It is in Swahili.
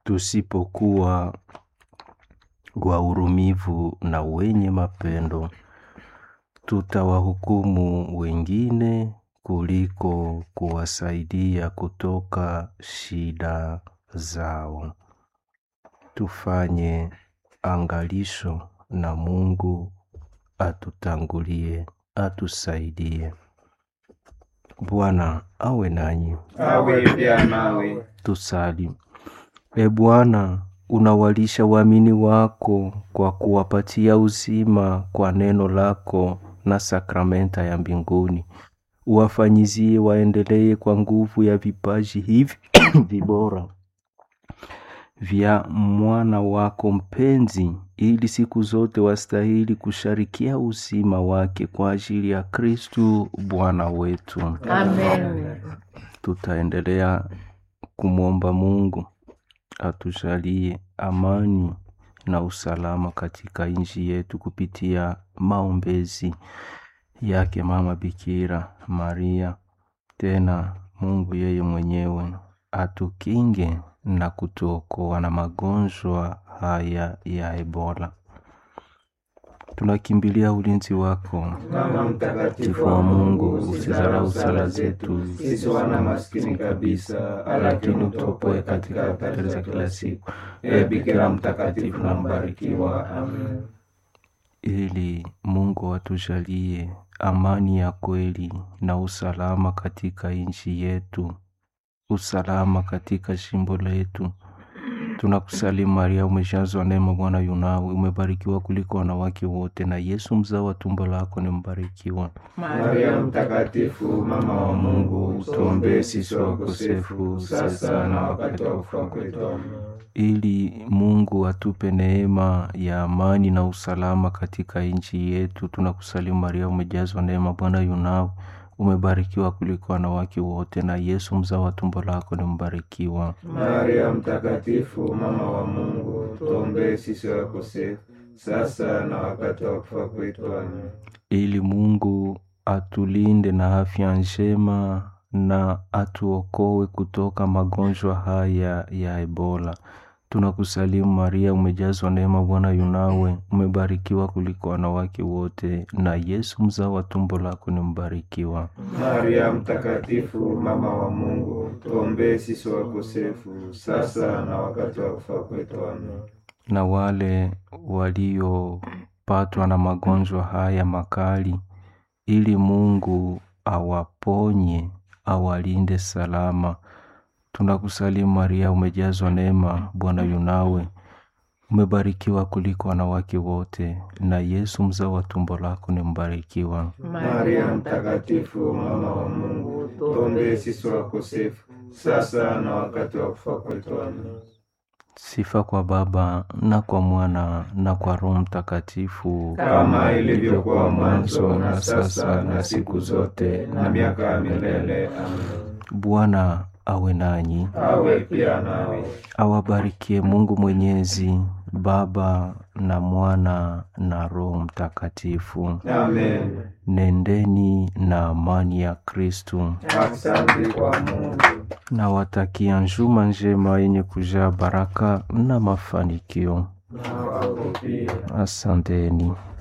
tusipokuwa wahurumivu na wenye mapendo, tutawahukumu wengine kuliko kuwasaidia kutoka shida zao. Tufanye angalisho na Mungu atutangulie, atusaidie. Bwana awe nanyi. awe pia nawe. Tusali. E Bwana, unawalisha waamini wako kwa kuwapatia uzima kwa neno lako na sakramenta ya mbinguni. Uwafanyizie waendelee kwa nguvu ya vipaji hivi vibora vya mwana wako mpenzi, ili siku zote wastahili kusharikia uzima wake kwa ajili ya Kristu Bwana wetu. Amen. Tutaendelea kumwomba Mungu atujalie amani na usalama katika nchi yetu kupitia maombezi yake Mama Bikira Maria. Tena Mungu yeye mwenyewe atukinge na kutuokoa na magonjwa haya ya Ebola. Tunakimbilia ulinzi wako Mama mtakatifu wa Mungu, usizarau sala zetu sisi wana maskini kabisa, lakini utuopoe katika hatari za kila siku. E Bikira mtakatifu na mbarikiwa. Amen. ili Mungu atujalie amani ya kweli na usalama katika nchi yetu, usalama katika jimbo letu. Tunakusalimu Maria, umejazwa neema, Bwana yu nawe, umebarikiwa kuliko wanawake wote, na Yesu mzao wa tumbo lako ni mbarikiwa. Maria mtakatifu, mama wa Mungu, tuombee sisi wakosefu, sasa na wakati wa kufa kwetu. Amen. ili Mungu atupe neema ya amani na usalama katika nchi yetu. Tunakusalimu Maria, umejazwa neema, Bwana yu nawe, umebarikiwa kuliko wanawake wote, na Yesu mzao wa tumbo lako ni mbarikiwa. Maria mtakatifu, mama wa Mungu, tuombee sisi wakosefu, sasa na wakati wa kufa kwetu. Amen. ili Mungu atulinde na afya njema na atuokoe kutoka magonjwa haya ya Ebola. Tunakusalimu Maria, umejazwa neema, Bwana yu nawe, umebarikiwa kuliko wanawake wote, na Yesu mzao wa tumbo lako ni mbarikiwa. Maria mtakatifu, mama wa Mungu, tuombee sisi wakosefu, sasa na wakati wa kufa kwetu. Amen. Na wale waliopatwa na magonjwa haya makali, ili Mungu awaponye, awalinde salama. Tunakusalimu Maria, umejazwa neema, Bwana yu nawe, umebarikiwa kuliko wanawake wote, na Yesu mzao wa tumbo lako ni mbarikiwa. Maria mtakatifu, mama wa Mungu, tuombee sisi wakosefu, sasa na wakati wa kufa kwetu. Amen. Sifa kwa Baba na kwa Mwana na kwa Roho Mtakatifu, Kama ilivyokuwa mwanzo, na sasa, na siku zote, na miaka ya milele. Amen. Bwana awe nanyi, Awe pia nawe. awabarikie Mungu Mwenyezi, Baba na Mwana na Roho Mtakatifu. Amen. Nendeni na amani ya Kristu. Asante kwa Mungu. Nawatakia njuma njema yenye kujaa baraka na mafanikio. Na kwako pia. Asanteni.